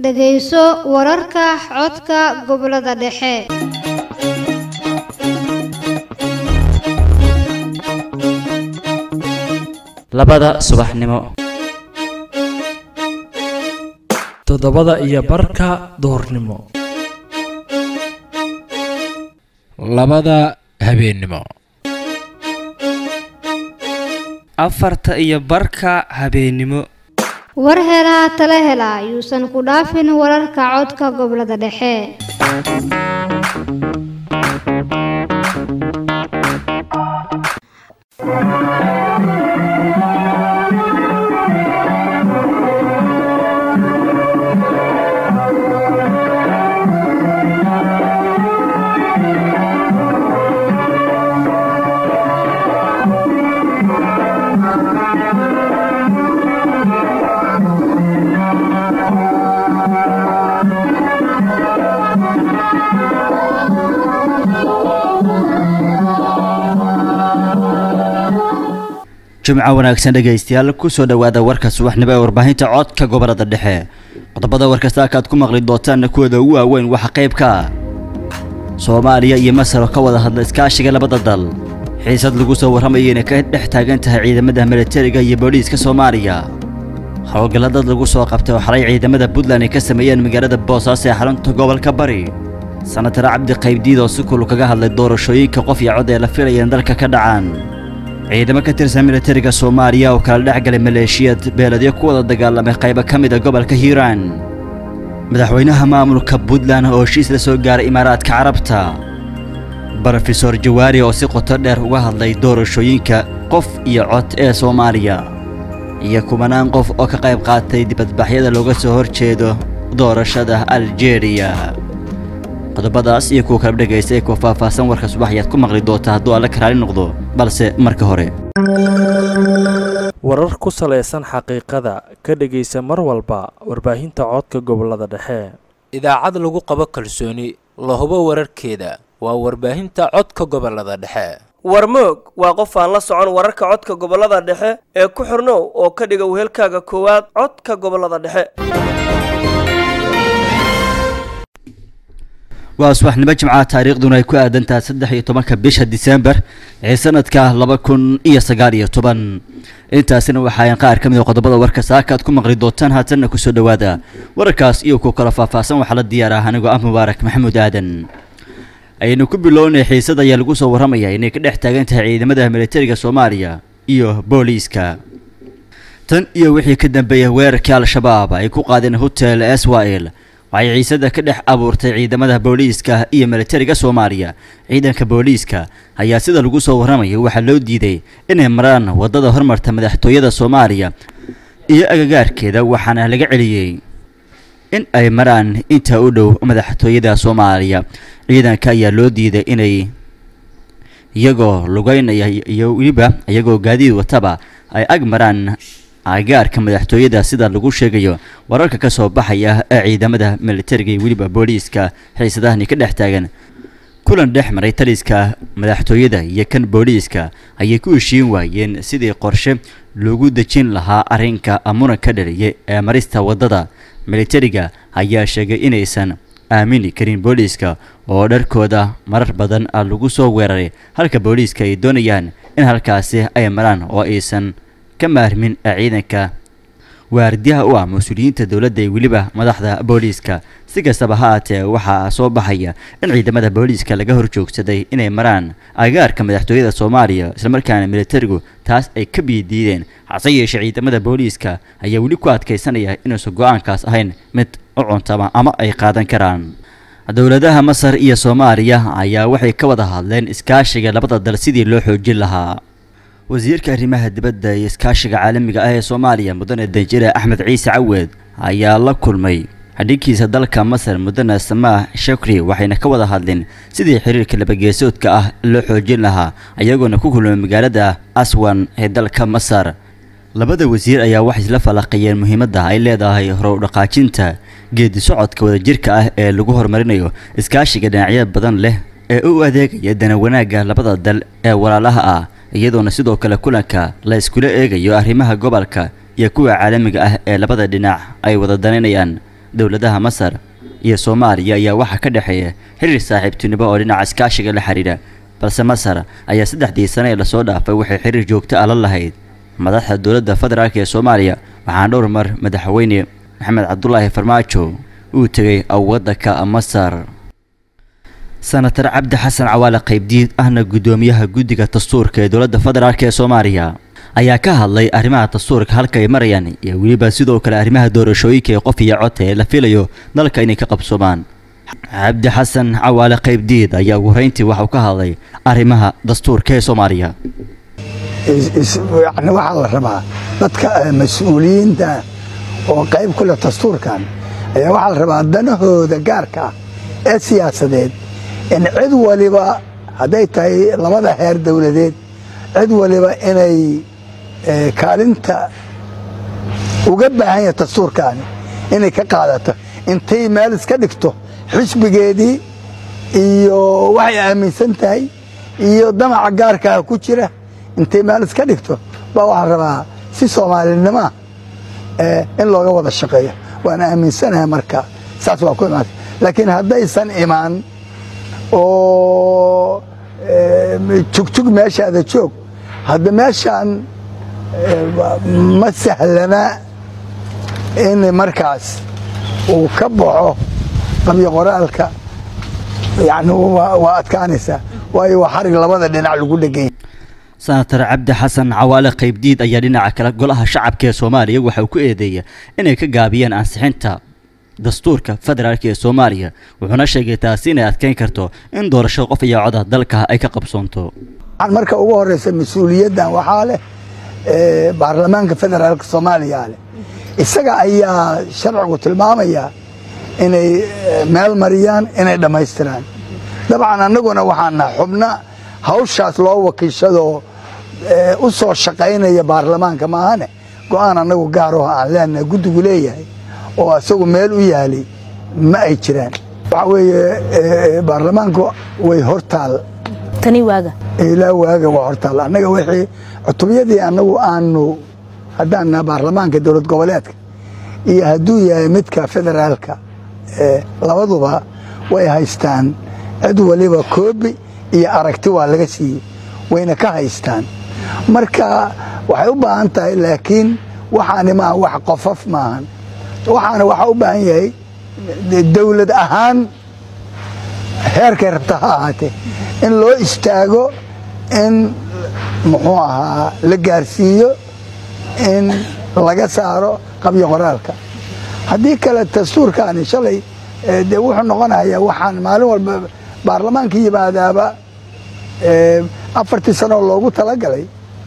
dhegayso wararka codka gobollada dhexe labada subaxnimo toddobada iyo barka duhurnimo labada habeennimo afarta iyo barka habeennimo war helaa tala hela yuusan ku dhaafin wararka codka gobollada dhexe jimco wanaagsan dhegaystayaal kusoo dhowaada warka subaxnimo ee warbaahinta codka gobolada dhexe qodobada warkasta akaad ku maqli doontaanna kuwooda ugu waaweyn waxaa qayb ka ah soomaaliya iyo masar oo ka wada hadla iskaashiga labada dal xiisad lagu soo warramaya inay ka dhex taagan tahay ciidamada militariga iyo booliiska soomaaliya howlgalla dad lagu soo qabtay oo xalay ciidamada puntland ay ka sameeyeen magaalada boosaaso ee xarunta gobolka bari sanatar cabdi qaybdiid oo si kulu kaga hadlay doorashooyinka qof iyo cod ee la filaya in dalka ka dhacaan ciidamo ka tirsan militariga soomaaliya oo kala dhex galay maleeshiyad beeladyo ku wada dagaalamay qaybo ka mid a gobolka hiiraan madaxweynaha maamulka puntland oo heshiis la soo gaaray imaaraadka carabta brofesor jawaari oo si qoto dheer uga hadlay doorashooyinka qof iyo cod ee soomaaliya iyo kumanaan qof oo ka qayb qaatay dibadbaxyada looga soo horjeedo doorashada aljeeriya qodobadaas iyo kuwa kala dhegaysta ee kuwa faahfaahsan warka subax ayaad ku maqli doontaa hadduu alla karaali noqdo balse marka hore warar ku salaysan xaqiiqada ka dhegaysa mar walba warbaahinta codka gobolada dhexe idaacad lagu qabo kalsooni la hubo wararkeeda waa warbaahinta codka gobolada dhexe warmoog waa qof aan la socon wararka codka gobolada dhexe ee ku xirnow oo ka dhiga wehelkaaga koowaad codka gobolada dhexe waa subaxnimo jimcaha taariikhduna ay ku aadantahay saddex iyo tobanka bisha disembar ee sanadka laba kun iyo sagaal iyo toban intaasina waxaayan qaar ka mid a qodobada warka saaka aad ku maqli doontaan haatanna kusoo dhowaada wararkaas iyo ku kala faahfaahsan waxaa la diyaar ah anigoo ah mubaarak maxamuud aadan ayaynu ku bilownay xiisad ayaa lagu soo warramaya inay ka dhex taagan tahay ciidamada militariga soomaaliya iyo booliiska tan iyo wixii ka dambeeyay weerarkii al-shabaab ay ku qaadeen hotel eswael waxay ciisada ka dhex abuurtay ciidamada booliiska iyo militariga soomaaliya ciidanka booliiska ayaa sida lagu soo warramaya waxaa loo diiday inay maraan waddada hormarta madaxtooyada soomaaliya iyo agagaarkeeda waxaana laga celiyey in ay maraan inta u dhow madaxtooyada soomaaliya ciidanka ayaa loo diiday inay iyagoo lugeynaya iyo weliba iyagoo gaadiid wataba ay ag maraan agaarka madaxtooyada sida lagu sheegayo wararka ka soo baxaya ee ciidamada militariga iyo weliba booliiska xiisadahani ka dhex taagan kulan dhex maray taliska madaxtooyada iyo kan booliiska ayay ku heshiin waayeen sidii qorshe loogu dejin lahaa arrinka muranka dhaliyay ee marista waddada militariga ayaa sheegay inaysan aamini karin booliiska oo dharkooda marar badan lagu soo weeraray halka booliiska ay doonayaan in halkaasi ay maraan oo aysan ka maarmin ee ciidanka waardiyaha u ah mas-uuliyiinta dowladda iyo weliba madaxda booliiska si kastaba ha aatee waxaa soo baxaya in ciidamada booliiska laga horjoogsaday inay maraan agaarka madaxtooyada soomaaliya islamarkaana militarigu taas ay ka biidiideen hase yeeshee ciidamada booliiska ayaa weli ku adkaysanaya inuusan go-aankaas ahayn mid u cuntama ama ay qaadan karaan dowladaha masar iyo soomaaliya ayaa waxay ka wada hadleen iskaashiga labada dal sidii loo xoojin lahaa wasiirka arrimaha dibadda iyo iskaashiga caalamiga ah ee soomaaliya mudane danjire axmed ciise caweed ayaa la kulmay xadhigiisa dalka masar mudane samaah shakri waxayna ka wada hadleen sidii xiriirka labageesoodka ah loo xoojin lahaa ayagoona ku kulmay magaalada aswan ee dalka masar labada wasiir ayaa waxay isla falaqayeen muhiimadda ay leedahay horow dhaqaajinta geedi socodka wadajirka ah ee lagu horumarinayo iskaashiga dhinacyo badan leh ee u adeegaya dana wanaagga labada dal ee walaalaha ah iyadoona sidoo kale kulanka la iskula eegayo arrimaha gobolka iyo kuwa caalamiga ah ee labada dhinac ay wada danaynayaan dowladaha masar iyo soomaaliya ayaa waxaa ka dhexeeya xiriir saaxiibtinimo oo dhinaca iskaashiga la xidhiidha balse masar ayaa saddexdii sane ee lasoo dhaafay waxay xiriir joogto ah la lahayd madaxda dowladda federaalk ee soomaaliya waxaana dhowr mar madaxweyne maxamed cabdulaahi farmaajo uu tegay waddanka masar senatar cabdi xasan cawaale qaybdiid ahna guddoomiyaha guddiga dastuurka ee dowladda federaalk ee soomaaliya ayaa ka hadlay arrimaha dastuurka halka ay marayaan iyo weliba sidoo kale arrimaha doorashooyinka ee qof iyo codta ee la filayo dalka inay ka qabsoomaan cabdi xasan cawaale qaybdiid ayaa ugu horeyntii waxauu ka hadlay arrimaha dastuurka ee soomaaliya yani waxaa la rabaa dadka mas-uuliyiinta oo qayb ku leh dastuurkan ayaa waxaa la rabaa danahooda gaarka ah ee siyaasadeed in cid waliba hadday tahay labada heer dowladeed cid waliba inay kaalinta uga baahan yahay dastuurkaani inay ka qaadato intay meel iska dhigto xisbigeedii iyo waxay aaminsan tahay iyo damaca gaarkaa ku jira intay meel iska dhigto baa waxaa rabaa si soomaalinimoa in looga wada shaqeeyo waan aaminsanahay marka saas waa ku imaata laakiin haddaysan imaan oo jugjug meeshaada joog hadda meeshaan ma sahlana in markaas uu ka baxo qabyo qoraalka yani waa adkaanaysaa waayo waa xarig labada dhinac lagu dheganya senatar cabdi xasan cawaale qaybdiid ayaa dhinaca kale golaha shacabka ee soomaaliya waxa uu ku eedeeya inay ka gaabiyeen ansixinta dastuurka federaalk ee soomaaliya wuxuuna sheegay taasi inay adkeyn karto in doorashada qof iyo coda dalka ay ka qabsoonto marka ugu horeysa mas-uuliyaddan waxaa leh baarlamaanka federaalk soomaaliya leh isaga ayaa sharcigu tilmaamaya inay meel mariyaan inay dhammaystiraan dabcan annaguna waxaana xubna hawshaas loo wakiishadoo u soo shaqaynaya baarlamaanka maahane go-aan annagu gaaroo aan leenahay guddigu leeyahay oo isagu meel u yaalay ma ay jiraan waxaa weeye baarlamaanku way hortaal tani waaga ilaa waaga waa hortaal annaga wixii cutubiyadii annagu aanu haddaan naha baarlamaanka dowlad goboleedka iyo hadduu yahay midka federaalka labaduba way haystaan cid waliba koobi iyo aragti waa laga siiyey wayna ka haystaan marka waxay u baahan tahay laakiin waxaani maaha wax qofaf maahan waxaana waxaa u baahan yahay dowlad ahaan heerkay rabta ha ahaatee in loo istaago in muxuu ahaa la gaarsiiyo in laga saaro qabyo qoraalka haddii kale dastuurkaani shalay dee wuxuu noqonayaa waxaan maalin walba baarlamaanka yimaadaaba afartii sanoo loogu talagalay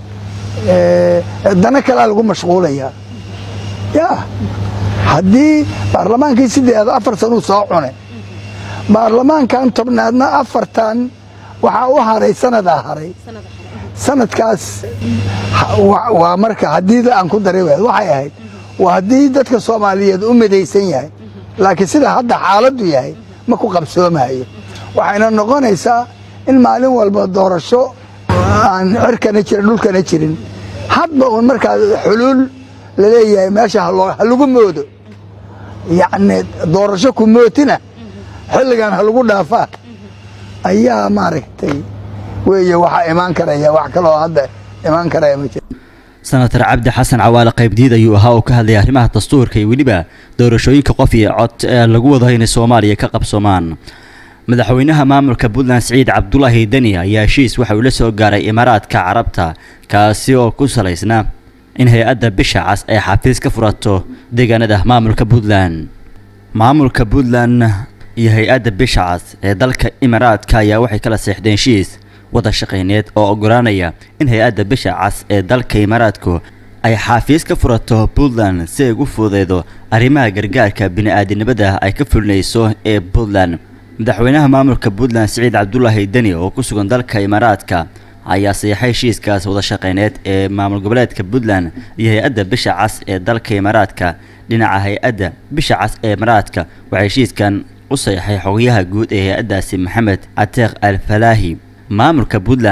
dana kalea lagu mashquulayaa ya haddii baarlamaankii sideeda afar sanuu soo cune baarlamaankan tobnaadna afartan waxaa u haray sanadaa haray sanadkaas waa marka haddii aan ku dari waxay ahayd waa haddii dadka soomaaliyeed u midaysan yahay laakiin sida hadda xaaladdu yahay ma ku qabsoomayo waxayna noqonaysaa in maalin walba doorasho aan cirkana jirin dhulkana jirin hadba uun markaa xuluul laleeyahay meesha ha lagu moodo yacni doorasho ku mootina xilligan ha lagu dhaafaa ayaa maaragtay weeye waxaa imaan karaya wax kaloo hadda imaan karaya ma jiro senatar cabdi xasan cawaale qaybdiid ayuu ahaa oo ka hadlayay arrimaha dastuurka iyo weliba doorashooyinka qof iyo cod ee lagu wado inay soomaaliya ka qabsoomaan madaxweynaha maamulka puntland siciid cabdulaahi deni ayaa heshiis waxa uu la soo gaaray imaaraadka carabta kaasi oo ku salaysnaa in hay-adda bisha cas ay xafiis ka furato deegaanada maamulka puntland maamulka puntland iyo hay-adda bisha cas ee dalka imaaraadka ayaa waxay kala seexdeen heshiis wada shaqayneed oo ogolaanaya in hay-adda bisha cas ee dalka imaaraadku ay xaafiis ka furato puntland si ay ugu fududeydo arrimaha gargaarka bini-aadinimada ay ka fulinayso ee puntland madaxweynaha maamulka puntland siciid cabdulaahi deni oo ku sugan dalka imaaraadka ayaa sayaxay heshiiskaas wada shaqayneed ee maamul goboleedka puntland iyo hay-adda bisha cas ee dalka imaaraadka dhinaca hay-adda bisha cas ee imaaraadka waxaa heshiiskan u sayaxay xogayaha guud ee hay-addaasi maxamed cateeq al falaahi maamulka puntland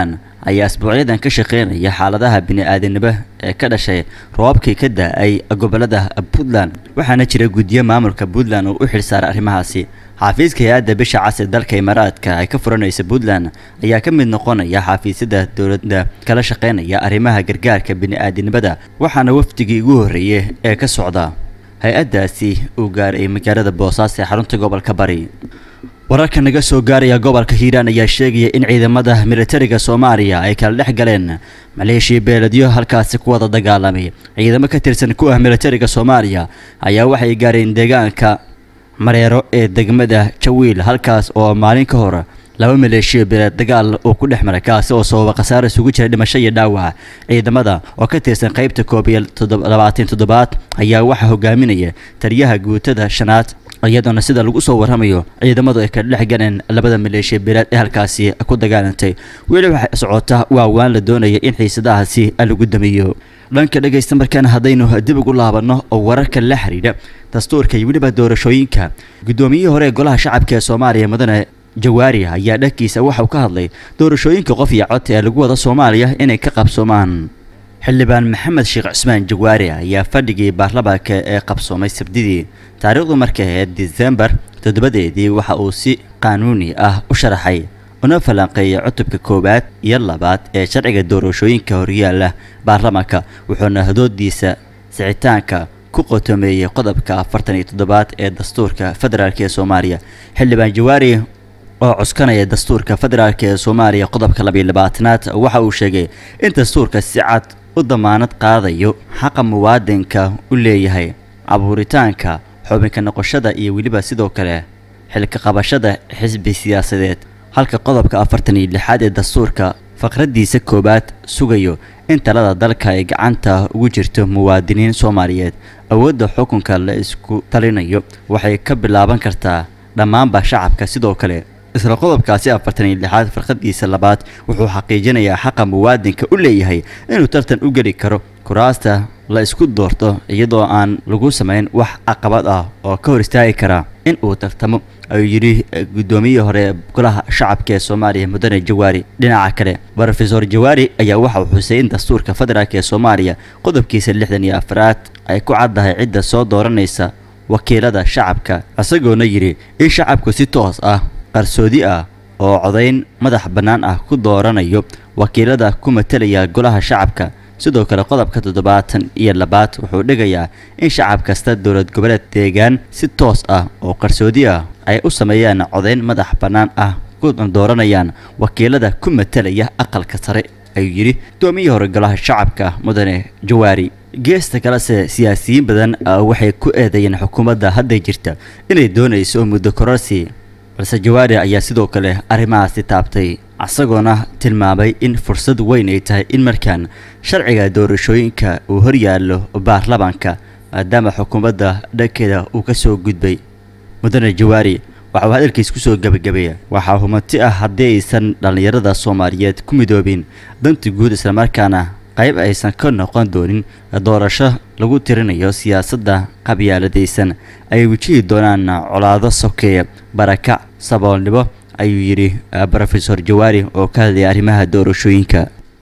ayaa asbuucyadan ka shaqeynaya xaaladaha bini-aadanimo ee ka dhashay roobabkii ka da-ay gobolada puntland waxaana jira guddiyo maamulka puntland oo u xilsaaray arrimahaasi xafiiska hay-adda bisha cas ee dalka imaaraadka ay ka furanaysa puntland ayaa ka mid noqonaya xafiisyada dowladda kala shaqeynaya arrimaha gargaarka bini-aadinimada waxaana wafdigii ugu horreeyay ee ka socda hay-addaasi uu gaaray magaalada boosaaso ee xarunta gobolka bari wararka naga soo gaaraya gobolka hiiraan ayaa sheegaya in ciidamada militariga soomaaliya ay kala dhex galeen maleeshiya beeladyo halkaasi ku wada dagaalamay ciidamo ka tirsan ku ah militariga soomaaliya ayaa waxay gaareen deegaanka mareero ee degmada jawiil halkaas oo maalin ka hor laba maleeshiya beeleed dagaal uu ku dhex maray kaasi oo sababa khasaare isugu jira dhimasho iyo dhaawac ciidamada oo ka tirsan qaybta koob iyo labaatan toddobaad ayaa waxaa hogaaminaya taliyaha guutada shanaad iyadoona sida lagu soo warramayo ciidamadu ay kala dhex galeen labada maleeshiya beeleed ee halkaasi ku dagaalantay weli waxay socota waa waan la doonaya in xiisadahaasi lagu damiyo dhanka dhegaysta markaana haddaynu dib ugu laabanno oo wararka la xidhiidha dastuurka iyo weliba doorashooyinka guddoomiyihii hore ee golaha shacabka ee soomaaliya mudane jawaari ayaa dhankiisa waxa uu ka hadlay doorashooyinka qof iyo cod ee lagu wada soomaaliya inay ka qabsoomaan xildhibaan maxamed sheekh cusmaan jawaari ayaa fadhigii baarlamaanka ee qabsoomay sabdidii taariikhdu markay ahayd disembar toddobadeedii waxa uu si qaanuuni ah u sharaxay una falanqeeyay cutubka koowaad iyo labaad ee sharciga doorashooyinka horyaala baarlamaanka wuxuuna hadoodiisa sicitaanka ku qotomeeyey qodobka afartan iyo toddobaad ee dastuurka federaalk ee soomaaliya xildhibaan jawaari oo cuskanaya dastuurka federaalk ee soomaaliya qodobka labiyo labaatanaad waxa uu sheegay in dastuurka si cad u damaanad qaadayo xaqa muwaadinka u leeyahay abuuritaanka xubinka noqoshada iyo weliba sidoo kale xilka qabashada xisbi siyaasadeed halka qodobka afartan iyo lixaad ee dastuurka faqraddiisa koowaad sugayo in talada dalka ay gacanta ugu jirto muwaadiniin soomaaliyeed awoodda xukunka la isku talinayo waxay ka bilaaban kartaa dhammaanba shacabka sidoo kale isla qodobkaasi afartan iyo lixaad farqadiisa labaad wuxuu xaqiijinayaa xaqa muwaadinka u leeyahay inuu tartan u geli karo kuraasta la isku doorto iyadoo aan lagu samayn wax caqabad ah oo ka hor istaagi kara in uu tartamo ayuu yidhi guddoomiyihii hore ee golaha shacabka ee soomaaliya mudane jawaari dhinaca kale rofesor jawaari ayaa waxa uu xusay in dastuurka federaalk ee soomaaliya qodobkiisa lixdan iyo afraad ay ku caddahay cidda soo dooranaysa wakiilada shacabka isagoona yidhi in shacabku si toos ah qarsoodi ah oo codayn madax bannaan ah ku dooranayo wakiilada ku matalaya golaha shacabka sidoo kale qodobka toddobaatan iyo labaad wuxuu dhigayaa in shacab kasta dowlad goboleed deegaan si toos ah oo qarsoodi ah ay u sameeyaan codayn madax bannaan ah ku dooranayaan wakiilada ku matalaya aqalka sare ayuu yidhi doomiyii hore golaha shacabka mudane jawaari geesta kalese siyaasiyiin badan waxay ku eedeeyeen xukuumadda hadda jirta inay doonayso muddo kororsi balse jawaari ayaa sidoo kale arrimahaasi taabtay isagoona tilmaamay in fursad weyn ay tahay in markaan sharciga doorashooyinka uu horyaallo baarlamaanka maadaama xukuumadda dhankeeda uu ka soo gudbay mudane jawaari waxa uu hadalkiis ku soo gebagabeeya waxaa humanti ah haddii aysan dhallinyarada soomaaliyeed ku midoobin danta guud islamarkaana qayb aysan ka noqon doonin doorasho lagu tirinayo siyaasadda qabyaaladaysan ay wajihi doonaan colaado sokeeya barakac saboolnimo ayuu yidhi rofesor jawaari oo ka hadlaya arrimaha doorashooyinka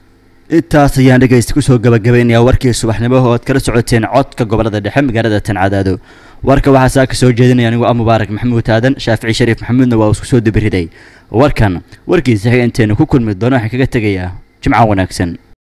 intaas ayaan dhegaysta kusoo gabagabaynayaa warkii subaxnimo oo aad kala socoteen codka gobolada dhexe magaalada tancadaado warka waxaa saa ka soo jeedinaya anigu ah mubaarak maxamuud aadan shaafici shariif maxamuudna waa isku soo dabiriday warkan warkiisa xiga intaynu ku kulmi doono waxaan kaga tegayaa jimco wanaagsan